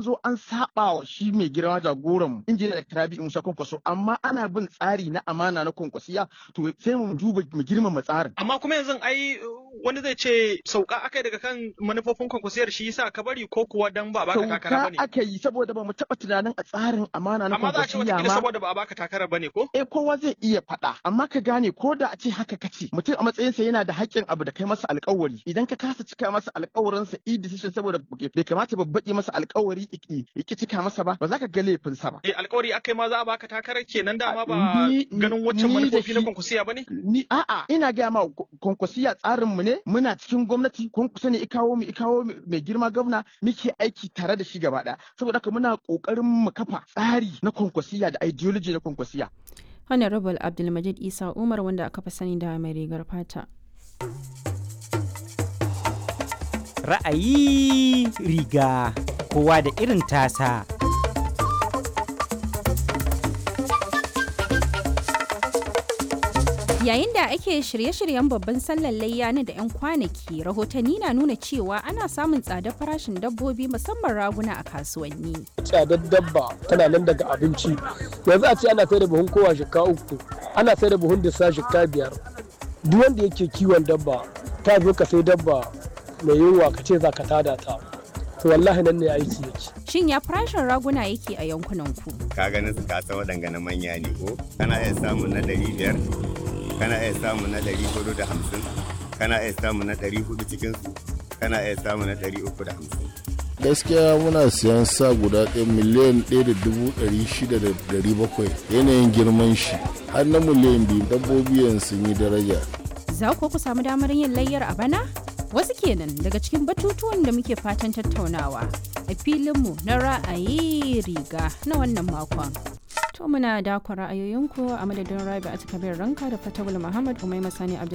zo an saba wa shi mai girma jagoran mu injiniya da Rabi Musa Kwankwaso amma ana bin tsari na amana na kwankwasiya to sai mu duba mu girmama tsarin Amma kuma yanzu ai wani zai ce sauka akai daga kan manufofin kwankwasiyar shi yasa ka bari ko kuwa dan ba a baka takara sauka bane. aka yi saboda ba mu taɓa tunanin a tsarin amana na Amma za a ce kwankwasiya wata ma saboda ba a baka takara bane ko? eh kowa zai iya faɗa amma ka gane ko da a ce haka kace mutum a matsayinsa yana da haƙƙin abu da kai masa alƙawari idan ka kasa cika masa alƙawarinsa i decision saboda bai kamata babbaƙi masa alƙawari iki iki cika masa ba ba za ka ga laifinsa ba Eh alkawari akai ma za a baka takarar kenan dama ba Ni- ganin waccan ni da manufofi na shi- kwankwasiya bane? ni a'a ina gaya ma kwankwasiya tsarin mu ne muna cikin gwamnati kwankwasa ne ikawo mu ikawo mu mai girma gwamna muke aiki tare da shi gaba ɗaya saboda haka muna ƙoƙarin mu kafa tsari na kwankwasiya da ideology na kwankwasiya Honorable Abdulmajid Isa Umar wanda aka fi sani da mai rigar fata. Ra'ayi riga kowa da irin tasa. Yayin da ake shirye-shiryen babban sallar layya na da 'yan kwanaki, rahotanni na nuna cewa ana samun tsadar farashin dabbobi musamman raguna a kasuwanni. tsadar dabba tana nan daga abinci yanzu a ce ana sai da buhun kowa shika uku ana sai da buhun disa shika biyar duk wanda yake kiwon dabba ta zo ka sai dabba mai yunwa ka ce za ka tada ta to wallahi nan ne aiki yake Shin ya farashin raguna yake a yankunan ku? ka ganin su ka san waɗanga na manya ne ko kana iya samun na ɗari biyar kana iya samun na ɗari hudu da hamsin kana iya samun na ɗari hudu cikin su kana iya samun na ɗari uku da hamsin gaskiya muna siyan sa guda ɗaya miliyan ɗaya da dubu ɗari shida da ɗari bakwai yanayin girman shi har na miliyan biyu dabbobi yanzu sun yi daraja Za ku ku samu damar yin layyar a bana? Wasu kenan daga cikin batutuwan da muke fatan tattaunawa a filinmu na ra'ayi riga na wannan makon. To muna dakon ra'ayoyinku a madadin Rabi a Kabir Ranka da Fatawul Muhammad Umai Masani Abdul